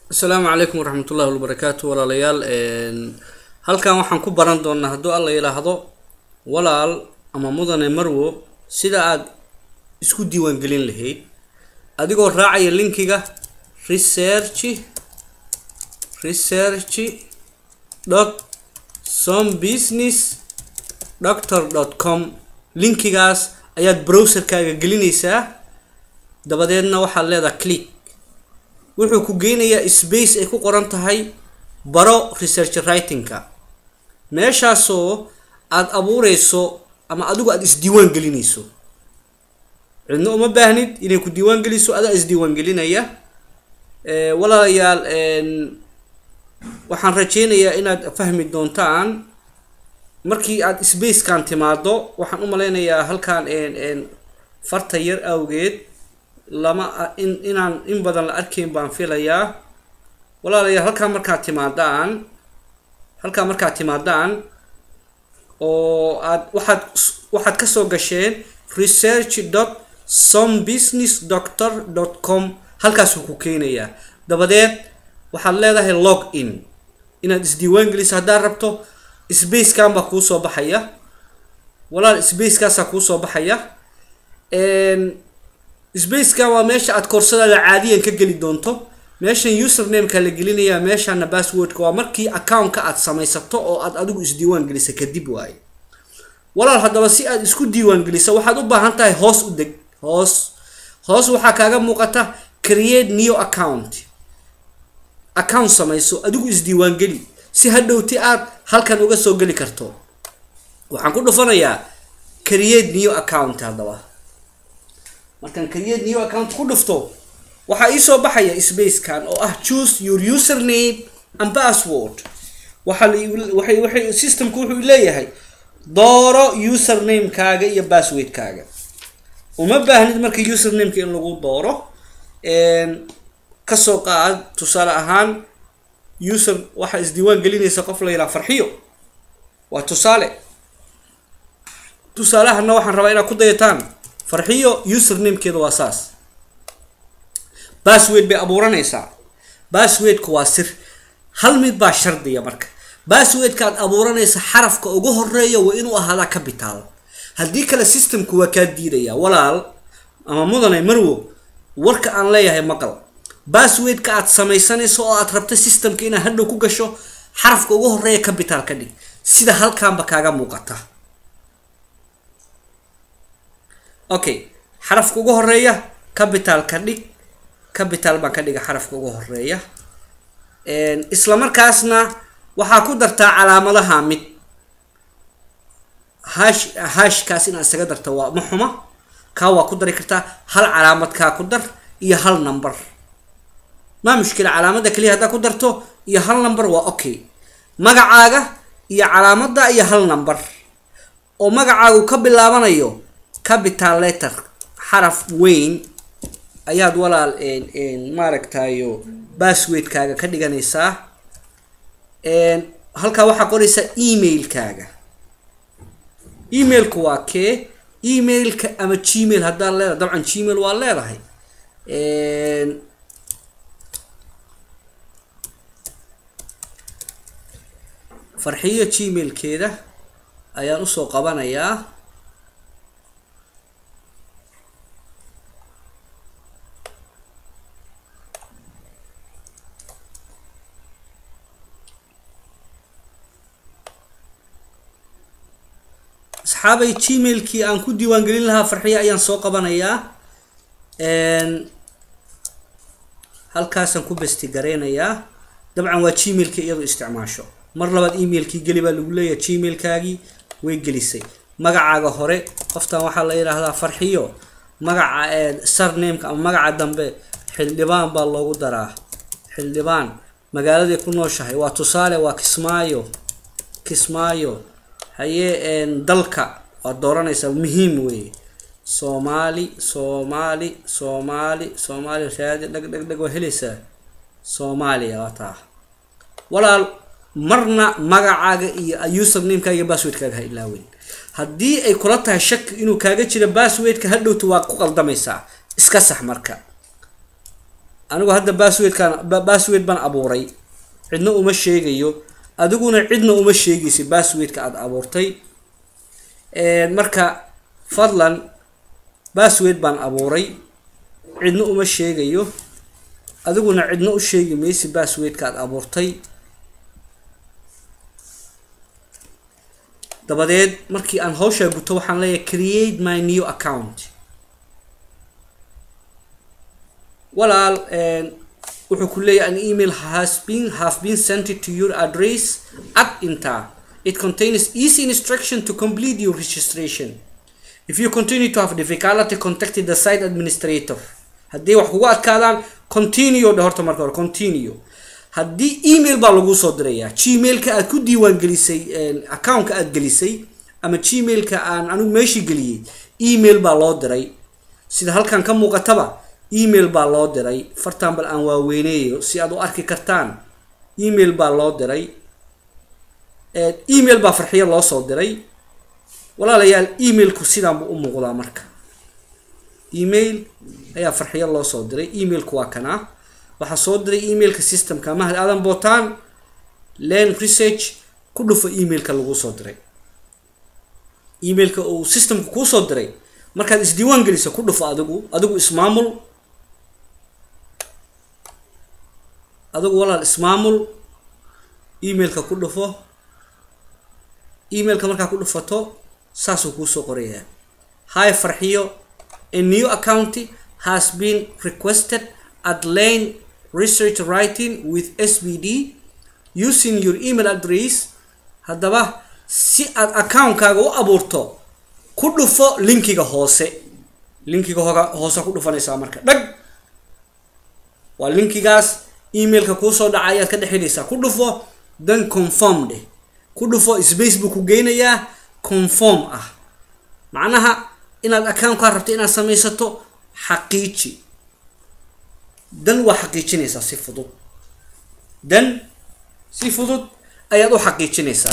asalaamu calaykum waraxmat ullahi wabarakaatu walaalayaal halkan waxaan ku baran doonaa hadduu alla yidhaahdo walaal ama mudane marwo sida aad isku diiwaangelin lahayd adigoo raacaya linkiga research research dot some business doctor dot com linkigaas ayaad browserkaaga gelinaysaa dabadeedna waxaad leedaha click wuxuu ku geynayaa space ay ku qoran tahay baro research writingka meeshaasoo aada abuureyso ama adigu aada isdiiwaan gelinayso cidna uma baahnid inay ku diiwaan geliso adaa isdiiwaan gelinaya walaalayaal waxaan rajeynayaa inaad fahmi doontaan markii aada spacekan timaado waxaan u maleynayaa halkan farta yar awgeed lama in inaan in badan la arkayn baan filayaa walaalayaal halkaa markaad timaadaan halkaa markaad timaadaan oo aad waxaad waxaad kasoo gasheen research dot some business doctor dot com halkaasuu ku keenayaa dabadeed waxaad leedahay log in inaad isdiiwaan geliso haddaad rabto spacekan baa kuusoo baxaya walaal spacekaasaa kuusoo baxaya spaceka waa meesha aad koorsadaada caadiyan ka geli doonto meeshan usernameka la gelinayaa meeshana passwordka waa markii accountka aad samaysato oo aad adigu isdiiwaan gelisa kadib waaye walaal haddaba si aad isku diiwaan gelisa waxaad u baahan tahay hoos u deg hoos hoos waxaa kaaga muuqata create new account account samayso adigu isdiiwaan geli si hadhowti aad halkan uga soo geli karto waxaan ku dhufanayaa create new account haddaba markaan create new account ku dhufto waxaa iisoo baxaya spacekan oo ah choose your username and password waxaa waxay waxay systemku wuxuu leeyahay dooro usernamekaaga iyo passwordkaaga uma baahnid marka usernameka in lagu dooro kasoo qaad tusaale ahaan user waxaa isdiiwaan gelinaysa qof la yidhaha farxiyo waa tusaale tusaalehana waxaan rabaa inaad ku dayataan farxiyo usernamekeeda waa saas bassword bay abuuranaysaa basswordka waa sir hal mid baa shardiya marka basswordka aad abuuranaysa xarafka ugu horeeya waa inuu ahaadaa capital haddii kale systemku waa kaa diidaya walaal ama mudane marwo warka aan leeyahay maqal basswordka aad samaysanayso oo aad rabta systemka inaad hadhow ku gasho xarafka ugu horeeya capital ka dhig sida halkaanba kaaga muuqata okay xarafka ugu horeeya capital ka dhig capital baan ka dhiga xarafka ugu horeeya isla markaasna waxaa ku dartaa calaamadaha mid hash hashkaas inaad isaga darta waa ma xuma kaa waa ku dari kartaa hal calaamad kaa ku dar iyo hal number maa mushkila calaamada keliya haddaa ku darto iyo hal number waa okay magacaaga iyo calaamada iyo hal number oo magacaagu ka bilaabanayo capital letter xaraf weyn ayaad walaal maaragtayo basswordkaaga ka dhiganaysaa halkaa waxaa qoraysaa emailkaaga emailku waa kee emailka ama gmail haddaad leedahay dabcan gmail waa leedahay farxiyo gmailkeeda ayaan usoo qabanayaa asxaabay gmailkii aan ku diiwaan gelin lahaa farxiyo ayaan soo qabanayaa halkaasaan ku besti gareynayaa dabcan waa gmailkii iyadu isticmaasho mar labaad emailkii geli baa lagu leeyahay gmailkaagii way gelisay magacaaga hore qoftan waxaa la yidhaahdaa farxiyo magaca sarnameka ama magaca dambe xildhibaan baa loogu daraa xildhibaan magaaladay ku nooshahay waa tusaale waa kismaayo kismaayo hayee dalka waad dooranaysaa muhiim weeye soomaali soomaali soomaali soomaali raadi dheg dheg dheg waa helaysaa soomaaliya waa taa walaal marna magacaaga iyo usernamekaaga iyo basswordkaaga ha ilaaweyn haddii ay kula tahay shaki inuu kaaga jiro basswordka hadhowta waa ku qaldamaysaa iska sax marka anigu hadda basswordkan bassword baan abuuray cidna uma sheegayo adiguna cidna uma sheegaysa basswordka aada abuurtay marka fadlan bassword baan abuuray cidna uma sheegayo adiguna cidna u sheegi maysi basswordka aada abuurtay dabadeed markii aan hawshaa guto waxaan leeyahay create my new account walaal wuxuu ku leeyahay an email has been have been sent to your address at inta it contains easy instruction to complete your registration if you continue to have difficulty contact the site administrator haddii wax kugu adkaadaan continue dhe horta marka hore continue haddii email baa lagu soo dirayaa gmailka aad ku diiwaan gelisay accountka aad gelisay ama gmailka aan anigu meeshii geliyey email baa loo diray sida halkan ka muuqataba email baa loo diray fartan bal aan waaweyneeyo si aad u arki kartaan email baa loo diray email baa farxiyo loo soo diray walaalayaal emailku sidaan buu u muuqdaa marka email ayaa farxiyo loo soo diray emailku waa kanaa waxaa soo diray emailka systemka mahad aadan bootaan len research ku dhufo emailka lagu soo diray emailka uu systemka kuu soo diray markaad isdiiwaan geliso ku dhufo adigu adigu ismaamul adigu walaal ismaamul emailka ku dhufo emailka markaa ku dhufato saasuu kuusoo qorayaa hi farxiyo a new account has been requested at lane research writing with sbd using your email address haddaba si aad accountkaaga u abuurto ku dhufo linkiga hoose linkiga hoga hoose ku dhufanaysaa marka dhag waa linkigaas emailka kuusoo dhaca ayaad ka dhexinaysaa ku dhufo then conform dheh ku dhufo space buu ku geynayaa conform ah macnaha inaad accountkaa rabto inaad samaysato xaqiiji dan waa xaqiijinaysaa si fudud dan si fudud ayaad u xaqiijinaysaa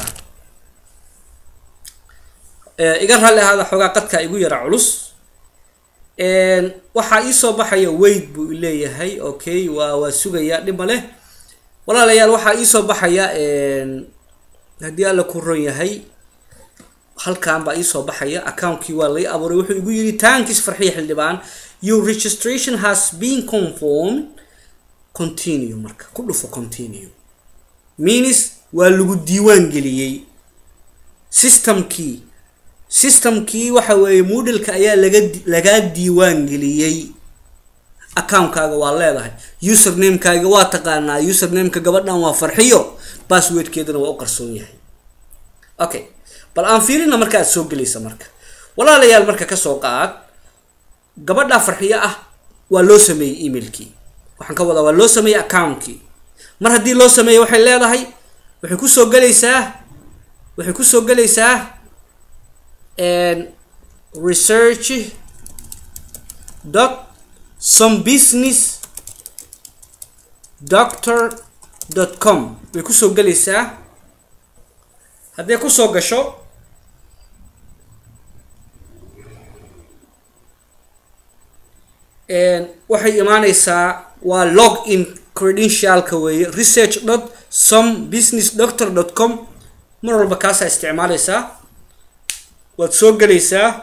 iga raalli ahaada xoogaa qadkaa igu yara culus waxaa iisoo baxaya weyd buu leeyahay okay waa waa sugayaa dhib ma leh walaalayaal waxaa iisoo baxaya haddii alla ku ron yahay halkan baa iisoo baxaya accountkii waa lai abuuray wuxuu igu yidhi taankiis farxiya xildhibaan your registration has been conformed continue marka ku dhufo continue means waa lagu diiwaan geliyey systemkii systemkii waxa weeye moodalka ayaa laga lagaa diiwaan geliyey accountkaaga waa leedahay usernamekaaga waa taqaanaa usernameka gabadhan waa farxiyo basswordkeedana waa u qarsoon yahay okay bal aan fiirina marka aad soo gelaysa marka walaalayaal marka kasoo qaad gabadhaa farxiyo ah waa loo sameeyey emailkii waxaan ka wadaa waa loo sameeyey accountkii mar haddii loo sameeyey waxay leedahay waxay kusoo gelaysaa waxay kusoo gelaysaa research dot some business doctor dot com way kusoo gelaysaa hadday kusoo gasho waxay imaaneysaa waa log in credentialka weeye research dot some business doctor dot com mar walba kaasaa isticmaaleysaa waad soo gelaysaa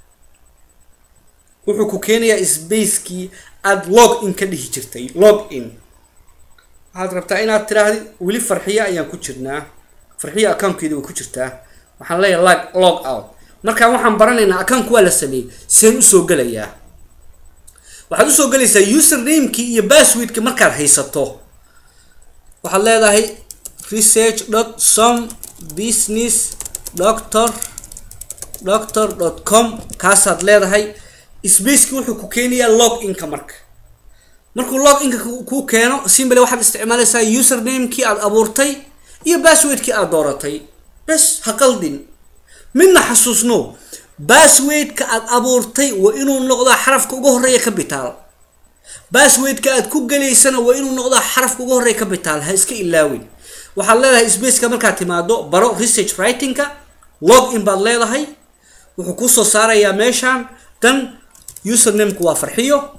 wuxuu ku keenayaa spacekii aada log in ka dhihi jirtay log in waxaad rabtaa inaad tiraahdi weli farxiya ayaan ku jirnaa farxiya accountkeeda way ku jirtaa waxaan leeyahay log log out markaan waxaan baranaynaa accountku waa la sameeyey seen usoo gelayaa waxaad usoo gelaysaa usernamekii iyo basswordki markaad haysato waxaad leedahay research dot some business doctor doctor dot com kaasaad leedahay spaceki wuxuu ku keenayaa log inka marka markuu log inka kuu keeno simbale waxaad isticmaalaysaa usernamekii aad abuurtay iyo basswordkii aad dooratay bes ha qaldin midna xasuusno basswordka aad abuurtay waa inuu noqdaa xarafka uga horeeya capital basswordka aad ku gelaysana waa inuu noqdaa xarafka uga horeeya capital ha iska ilaawin waxaad leedahay spaceka markaad timaado baro research writingka log in baad leedahay wuxuu kusoo saarayaa meeshaan dan usernamku waa farxiyo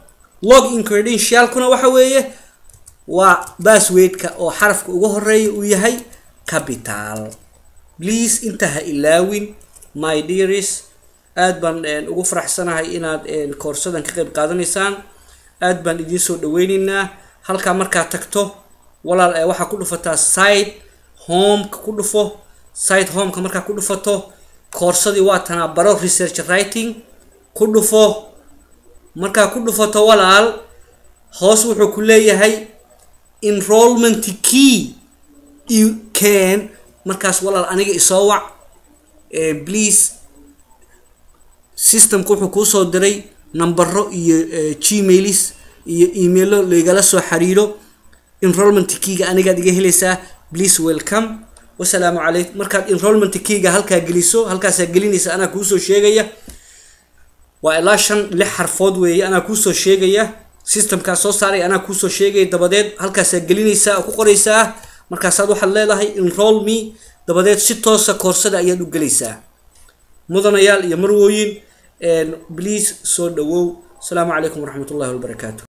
log in credentialkuna waxa weeye waa basswordka oo xarafka ugu horeeya uu yahay capital please inta ha ilaawin my dearis aad baan ugu faraxsanahay inaad koorsadan ka qayb qaadanaysaan aad baan idiin soo dhaweyneynaa halkaa markaa tagto walaal waxaa ku dhufataa site homeka ku dhufo site homeka markaa ku dhufato koorsadii waa tanaa baro research writing ku dhufo markaa ku dhufato walaal hoos wuxuu ku leeyahay enrollment key you can markaas walaal aniga isoo wac please systemka wuxuu kuusoo diray nambaro iyo gmailis iyo emailo laigala soo xiriiro enrollment keyga anigaad iga helaysaa please welcome wasalaamu calaykum markaad enrollment keyga halkaa geliso halkaasaa gelinaysa anaa kuusoo sheegaya waa ilaa shan lix xarfood weeye anaa kuusoo sheegaya systemkaa soo saaray anaa kuusoo sheegaya dabadeed halkaasaa gelinaysaa oo ku qoraysaa markaasaad waxaad leedahay enroll me dabadeed si toosa koorsada ayaad u gelaysaa mudanayaal iyo marwooyin please soo dhawow asalaamu calaykum waraxmat ullahi wabarakaatu